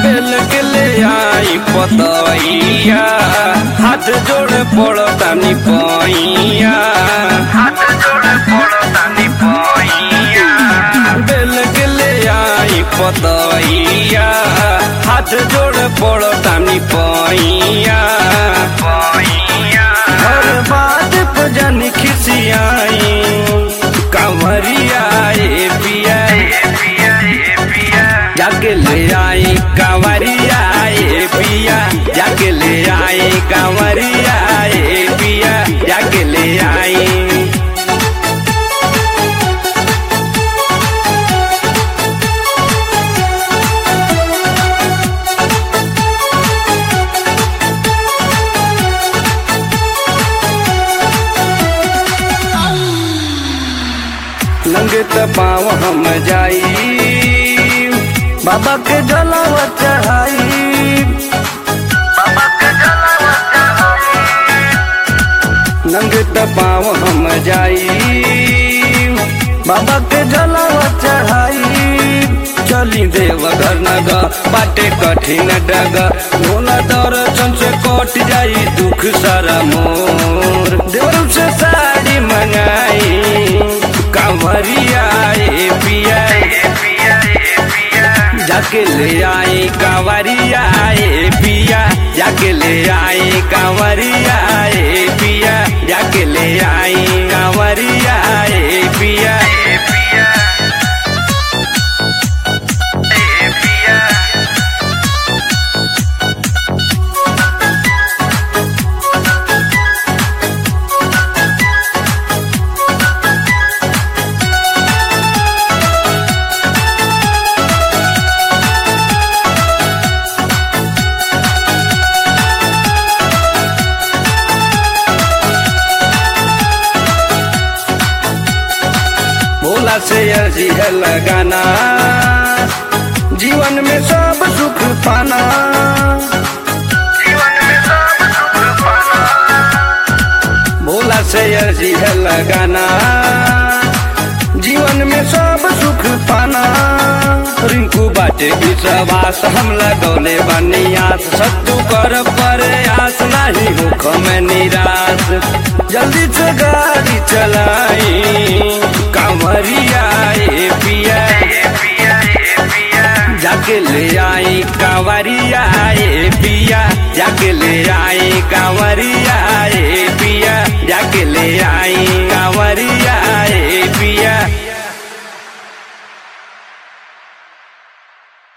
बेल के ले आई पतैया हाथ जोड़े पड़तानी पैया हाथ जोड़े पड़तानी पैया बेल के ले आई पतैया हाथ जोड़े पड़तानी पैया पैया हर बात पे जानी खिसियाई कंवरिया ए पिया जाके ले आई कंवरिया ए पिया जाके ले आई कंवरिया ए पिया जाके ले आई लंगे त पाँव हम जाई बाबा के जलावा चढ़ाई बाबा के जलावा चढ़ाई लंगे त पाँव हम जाई बाबा के जलावा चढ़ाई चली देवघर नग बाटे कठिन डग भोला दर्शन से कट जाई दुख सारा मोर देवरम से साड़ी मंगाई कांवरिया ए पिया जाके ले आई कांवरिया ए पिया जाके ले आई कांवरिया ए पिया जाके ले आई कांवरिया ए पिया ए पिया ए पिया भोला से अर्जी है लगाना जीवन में सब सुख पाना जीवन में सब सुख पाना भोला से अर्जी है लगाना जीवन में सब सुख पाना रिंकू बाटे विश्वास हम लगौले बनियास सत्तू कर प्रयास नहीं होख में निराश जल्दी से गाड़ी चलाई कांवरिया ए पिया जाके ले आई कांवरिया ए पिया जाके ले आई कांवरिया ए पिया जाके ले आई